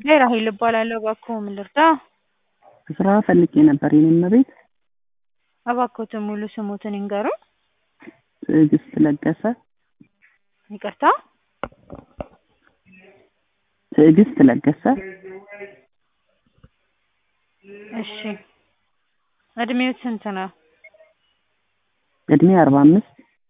ጉዳይ ራሄል እባላለሁ። እባክዎ ምን ልርዳ? ስራ ፈልጌ ነበር የኔ እመቤት። እባክዎትን ሙሉ ስሞትን ይንገሩን? ትዕግስት ለገሰ። ይቅርታ? ትዕግስት ለገሰ። እሺ እድሜዎት ስንት ነው? እድሜ አርባ አምስት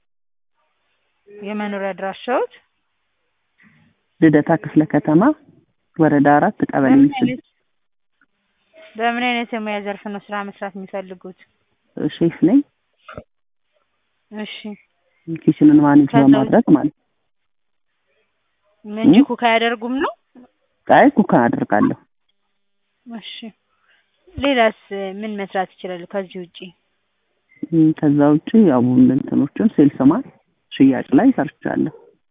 የመኖሪያ አድራሻዎት? ልደታ ክፍለ ከተማ ወረዳ አራት ቀበሌ በምን ምስል አይነት በምን አይነት የሙያ ዘርፍ ነው ስራ መስራት የሚፈልጉት? ሼፍ ነኝ። እሺ ኪችንን ማኔጅ ከዛ በማድረግ ማለት እንጂ ኩክ አያደርጉም ነው? አይ ኩክ አደርጋለሁ። እሺ ሌላስ ምን መስራት ይችላሉ ከዚህ ውጪ? እም፣ ከዛ ውጪ ያው እንትኖችን ሴልስማን ሽያጭ ላይ ሰርቻለሁ።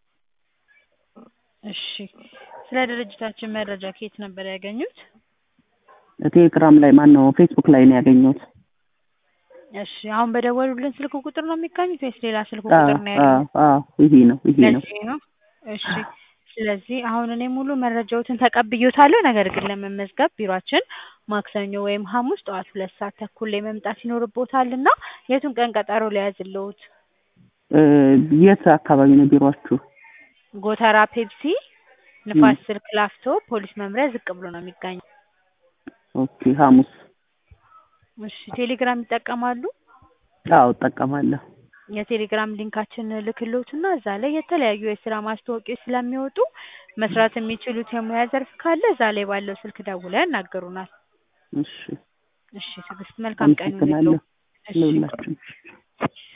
እሺ ስለ ድርጅታችን መረጃ ከየት ነበር ያገኙት? ቴሌግራም ላይ ማን ነው ፌስቡክ ላይ ነው ያገኘሁት። እሺ አሁን በደወሉልን ስልክ ቁጥር ነው የሚገኙት ወይስ ሌላ ስልክ አዎ ቁጥር ነው ያገኙት? አዎ አዎ ይሄ ነው ይሄ ነው። ለዚህ ነው። እሺ ስለዚህ አሁን እኔ ሙሉ መረጃዎትን ተቀብዬዎታለሁ። ነገር ግን ለመመዝገብ ቢሯችን ማክሰኞ ወይም ሐሙስ ጠዋት ሁለት ሰዓት ተኩል ላይ መምጣት ይኖርብዎታል እና የቱን ቀን ቀጠሮ ልያዝልዎት? እ፣ የት አካባቢ ነው ቢሯችሁ? ጎተራ ፔፕሲ ንፋስ ስልክ ላፍቶ ፖሊስ መምሪያ ዝቅ ብሎ ነው የሚገኘው። ኦኬ ሐሙስ። እሺ ቴሌግራም ይጠቀማሉ? አዎ እጠቀማለሁ። የቴሌግራም ሊንካችን ልክልዎትና እዛ ላይ የተለያዩ የስራ ማስታወቂያዎች ስለሚወጡ መስራት የሚችሉት የሙያ ዘርፍ ካለ እዛ ላይ ባለው ስልክ ደውለው ያናግሩናል። እሺ እሺ ትዕግስት መልካም ቀን አመሰግናለሁ ይሁንልዎ። እሺ ለሁላችሁም።